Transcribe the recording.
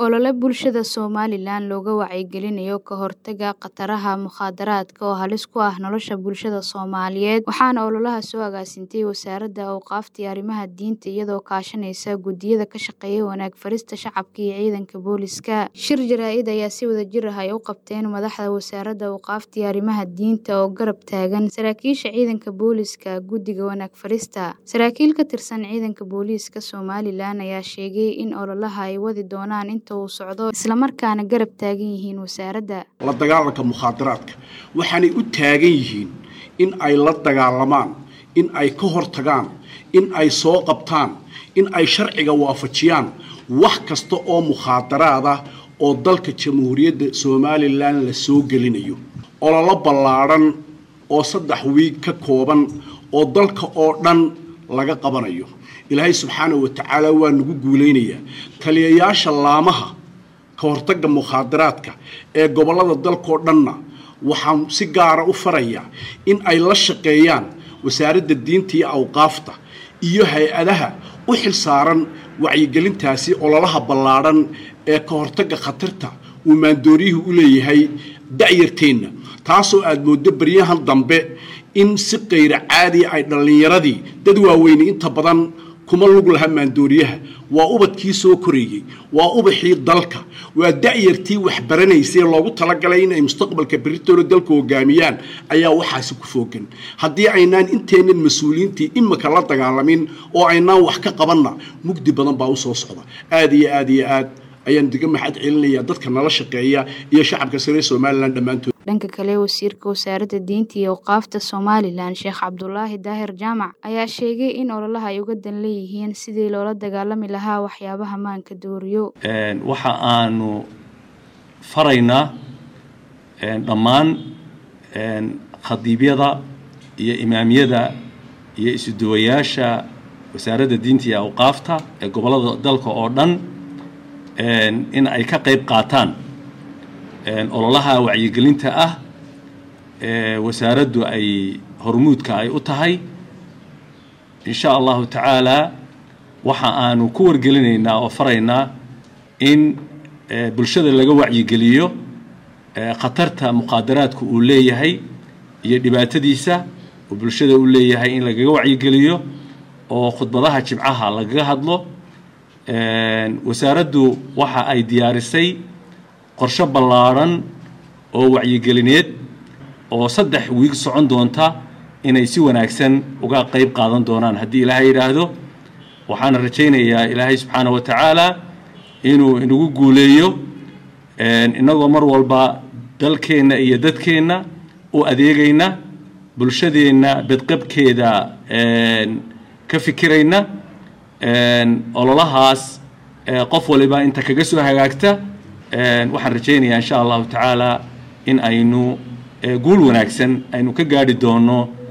Olole bulshada Somalilan looga wacyigelinayo ka hortagga khataraha mukhaadaraadka oo halis ku ah nolosha bulshada Soomaaliyeed waxaana ololaha soo agaasintay Wasaaradda Awqaafta iyo Arrimaha Diinta iyadoo kaashanaysa guddiyada ka shaqeeya wanaag farista shacabka iyo ciidanka booliska. Shir jaraa'id ayaa si wadajir ah ay u qabteen madaxda Wasaaradda Awqaafta iyo Arrimaha Diinta oo garab taagan saraakiisha ciidanka booliska guddiga wanaag farista. Saraakiil ka tirsan ciidanka booliska Somalilan ayaa sheegay in ololaha ay wadi doonaan inta uu socdo isla markaana garab taagan yihiin wasaaradda. la dagaalanka mukhaadaraadka waxaanay u taagan yihiin in ay la dagaalamaan in ay ka hortagaan in ay soo qabtaan in ay sharciga waafajiyaan wax kasta oo mukhaadaraad ah oo dalka jamhuuriyadda somalilan la soo gelinayo ololo ballaadhan oo saddex wiig ka kooban oo dalka oo dhan laga qabanayo ilaahay subxaanahu wa tacaala waa nagu guulaynayaa taliyayaasha laamaha ka hortagga mukhaadaraadka ee gobollada dalkao dhanna waxaan si gaara u farayaa in ay la shaqeeyaan wasaaradda diinta iyo awqaafta iyo hay-adaha u xil saaran wacyigelintaasi ololaha ballaadhan ee ka hortagga khatarta uu maandooriyuhu u leeyahay da'yarteenna taasoo aada mooddo baryahan dambe in si qayra caadiya ay dhallinyaradii dad waaweyne inta badan kuma lug laha maandooriyaha waa ubadkii soo koreeyey waa ubaxii dalka waa da'yartii wax baranaysay loogu talagalay in ay mustaqbalka beritoole dalka hogaamiyaan ayaa waxaasi ku foogan haddii aynaan inteennan mas-uuliyiintii imika la dagaalamin oo aynaan wax ka qabanna mugdi badan baa usoo socda aada iyo aada iyo aad ayaan diga maxad celinayaa dadka nala shaqeeya iyo shacabka sare somalilan dhammaantood dhanka kale wasiirka wasaaradda diinta iyo awqaafta somalilan sheekh cabdulaahi daahir jaamac ayaa sheegay in ololaha ay uga dan leeyihiin sidii loola dagaalami lahaa waxyaabaha maanka dooriyo waxa aanu faraynaa dhammaan khadiibyada iyo imaamyada iyo isuduwayaasha wasaaradda diinta iyo awqaafta ee gobollada dalka oo dhan in ay ka qayb qaataan ololaha wacyigelinta ah ee wasaaraddu ay hormuudka ay u tahay insha allahu tacaala waxa aanu ku wargelinaynaa oo faraynaa in bulshada laga wacyigeliyo khatarta muqaadaraadku uu leeyahay iyo dhibaatadiisa uu bulshada u leeyahay in lagaga wacyigeliyo oo khudbadaha jibcaha lagaga hadlo wasaaraddu waxa ay diyaarisay qorshe ballaadhan oo wacyigelineed oo saddex wiig socon doonta inay si wanaagsan uga qayb qaadan doonaan haddii ilaahay yidhaahdo waxaana rajaynayaa ilaahay subxaana wa tacaala inuu inagu guuleeyo innagoo mar walba dalkeenna iyo dadkeenna u adeegayna bulshadeenna bedqabkeeda ka fikirayna ololahaas qof waliba inta kaga soo hagaagta waxaan rajaynayaa insha allahu tacaala in aynu guul wanaagsan aynu ka gaadhi doono